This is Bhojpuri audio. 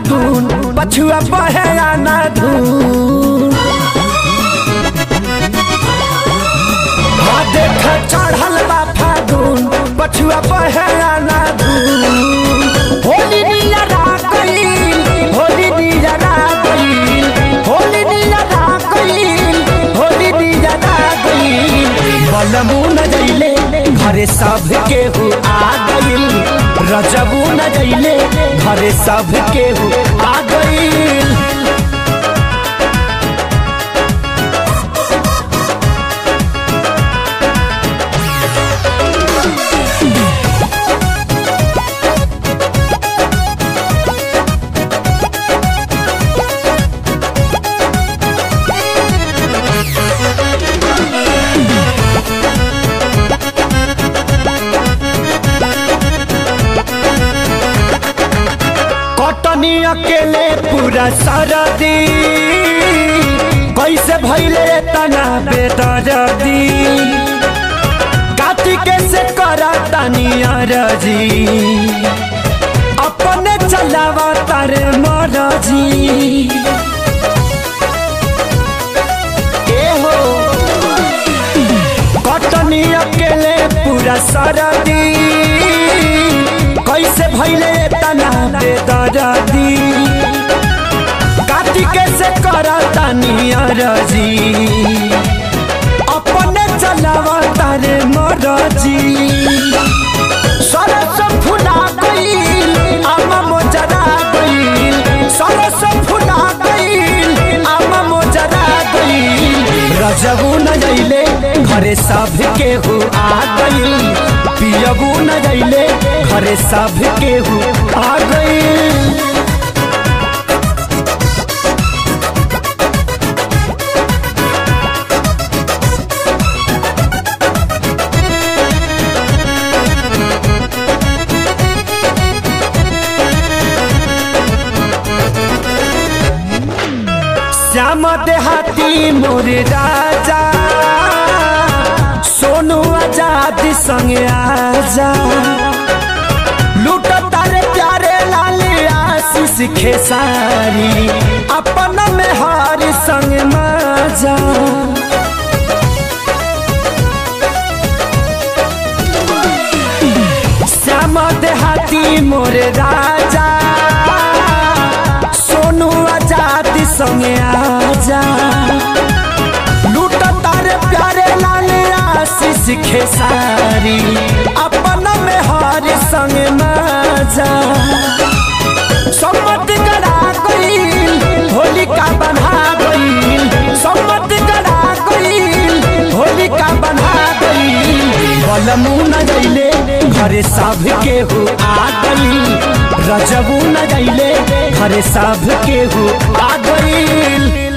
फागुन पछुआ बहे आना धून हाँ देख चढ़ल बा फागुन पछुआ बहे आना धून होली निया रागईल होली निया रागईल होली निया रागईल होली निया रागईल बलमू न जइले घरे सब केहू आ गईल रजबू न जइले घरे सब केहू आ गईल कटनी अकेले पूरा सरदी कैसे भैले तना बेदर्दी काटी कैसे करा तनी अरजी अपने चलावा तारे मरजी ए हो कटनी अकेले पूरा सरदी कैसे भैले तना बेदर्दी काटी कैसे करता नियरजी अपने चलावा तारे मरजी सरस फुला गईल आमा मोजरा गईल सरस फुला गईल आमा मोजरा गईल रजबू न जइले घरे सब केहू आ गईल पियबू न जइले घरे सब केहू आ गईल श्याम देहाती मोर राजा सोनू आजाद संगे आजा लूट तारे प्यारे लाल आशीष खेसारी अपन में हार संग माजा श्याम देहाती मोर राजा सोनू आजाद संगे आजा लूट तारे प्यारे लाल आशीष खेसारी अपन में हार संग माजा सम्मत करा गईल होलिका बना गईल सम्मत करा गईल होलिका बना गईल बलमू न जइले घरे सब केहू आ गईल रजबू न जइले घरे सब केहू आ गईल